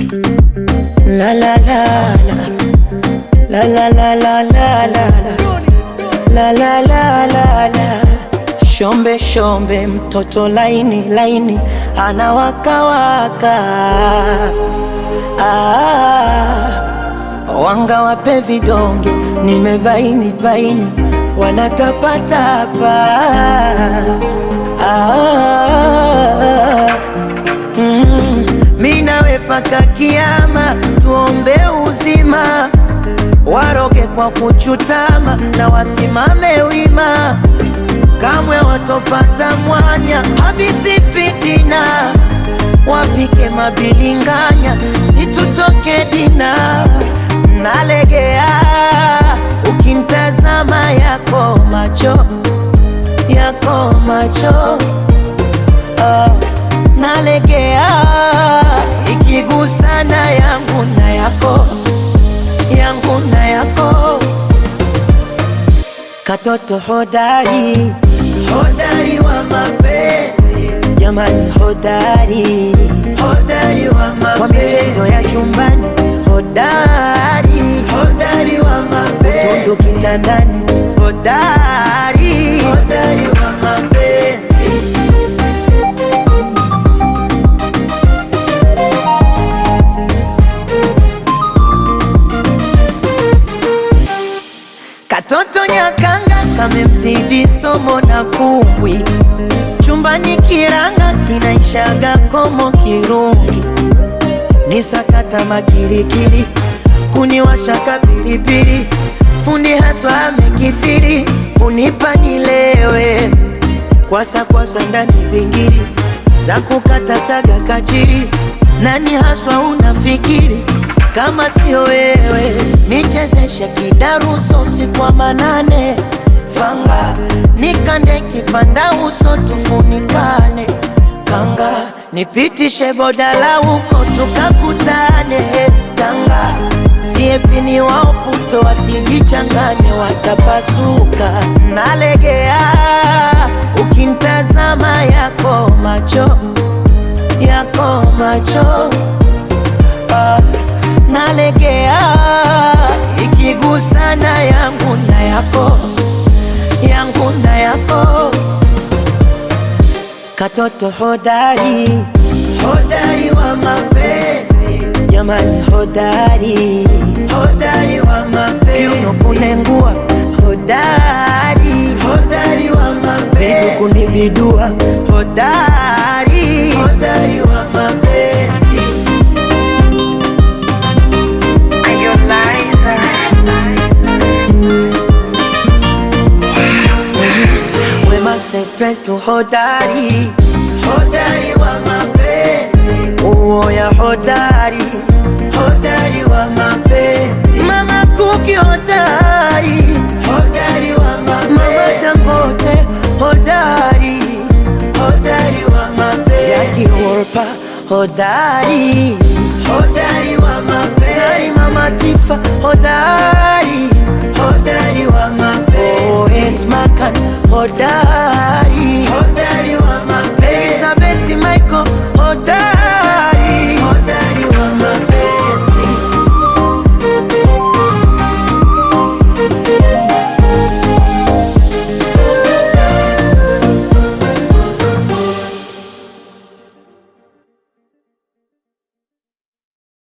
La la la la La la la la la la la La la la la la Shombe shombe mtoto laini laini anawakawaka ah, wanga wape vidonge nimebaini baini wanatapatapa ah, mm, mi nawe paka kiama tuombe uzima waroge kwa kuchutama na wasimame wima kamwe watopata mwanya habithi fitina wapike mabilinganya situtoke dina nalegea ukimtazama yako macho yako macho ah, nalegea ikigusana yangu na yako yangu na yako katoto hodari hodari wa mapenzi jamani hodari hodari wa mapenzi kwa michezo ya chumbani hodari hodari wa mapenzi utundu kitandani hodari hodari wa mapenzi Katoto nyakanga kamemzidi somo na kumbwi, chumbani kiranga kinaishaga komo kirungi, ni sakata makirikiri, kuniwashaka pilipili, fundi haswa amekithiri, kunipa nilewe, kwasa kwasa ndani bingiri, za kukata saga kachiri, nani haswa unafikiri kama sio wewe, nichezeshe kidaruso usiku wa manane, fanga nikande kipanda uso tufunikane, kanga nipitishe bodala huko tukakutane, kanga siepini wao puto wasijichanganye, watapasuka. Nalegea ukimtazama yako macho yako macho ah nalegea ikigusana yangu na yako yangu na yako katoto hodari hodari wa mapenzi jamani hodari hodari wa mapenzi kiuno kunengua hodari hodari wa mapenzi miguu kunibidua hodari hodari wa mapenzi Wema Sepetu hodari hodari wa mapenzi uoya hodari hodari wa mapenzi Mama Kuki hodari hodari wa mapenzi Mama Dangote hodari hodari wa mapenzi Jackie Wolper hodari hodari wa mapenzi Zarima Matifa hodari hodari wa mapenzi Oh, Esmakan hodari hodari wa